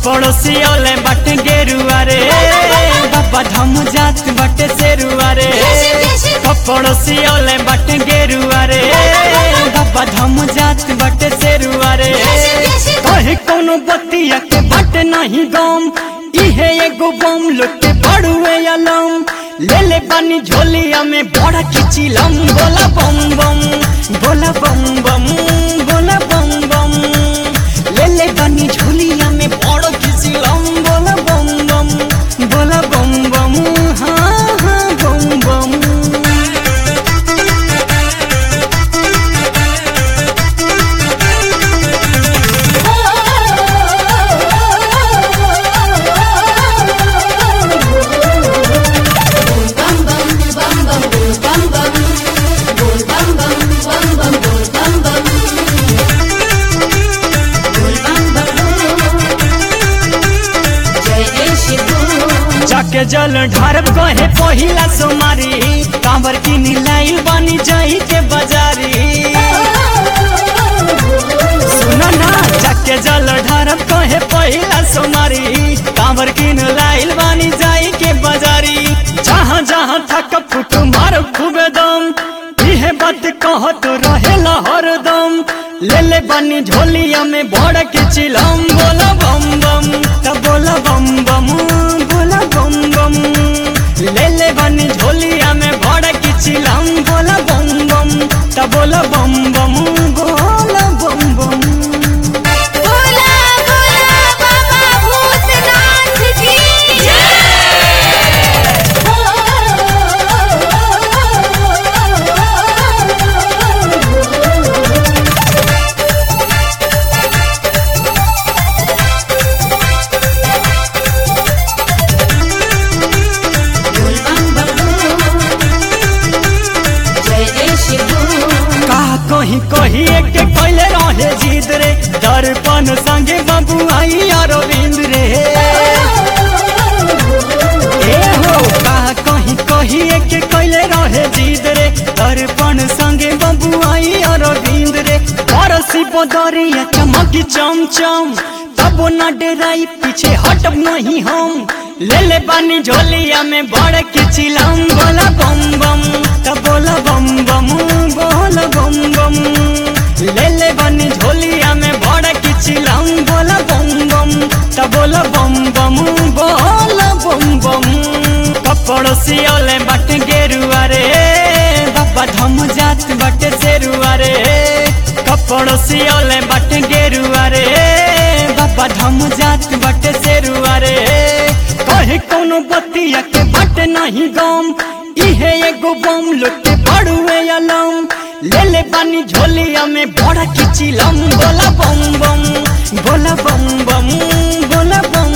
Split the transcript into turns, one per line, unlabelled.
पड़ोसियोले बट गेरुआ रे बाबा धाम जात बट सेरुआ रे पड़ोसियोले बट गेरुआ रे बाबा धाम जात बट सेरुआ रे कहे कोनो बतिया के बट नहीं गम इहे एगो बम लोटे पड़ुए अलम ले ले बानी झोलिया में बड़ा खिचिलम बोला बम बम बोला बम बम बोला बम बम ले ले बानी झोलिया में बड़ा खिचिलम बोला बम बम बोला बम बम हाँ हाँ बम बम जाके जल ढारब कहे पहिला सोमारी कांवर की नीलाइल बनी जाई के बाजारी सुना ना जाके जल ढारब कहे पहिला सोमारी कांवर की नीलाइल बनी जाई के बाजारी जहाँ जहाँ थक फुट मार खूबे दम इहे बात कह तो रहेला हरदम ले ले बनी झोलिया में बड़ के चिलम बोला बम बम तब बोला बम बम बोला बम बम ले ले बनी झोलिया में बड़ के चिलम बोला बम बम तब बोला बम बम बोला बम बम
बोला बोला बाबा भूतनाथ की
का कहीं कहीं एक कैले रहे जीत रे दर्पण संगे बाबू आई अरविंद रे ए हो का कहीं कहीं एक कैले रहे जीत रे दर्पण संगे बाबू आई अरविंद रे परसी बदरिया चमकी चमचम तब न डेराई पीछे हटब नहीं हम ले ले बानी झोलिया में बड़ किचिलम बोला बम बम तब बोला बम बम बोला बम बम ले ले बानी झोलिया में बड़ किचिलम बोला बम बम तब बोला बम बम बोला बम बम पड़ोसियोले बट गेरुआ रे बाबा धम जात बट सेरुआ रे पड़ोसियोले बट गेरुआ रे बाबा धम जात बट सेरुआ रे कहे कोनो बतिया के बट नहीं गम इहे एगो बम लोटे पड़ुए अलम ले ले बानी झोलिया में बड़ा खिचिलम बोला बम बम बोला बम बम बोला बम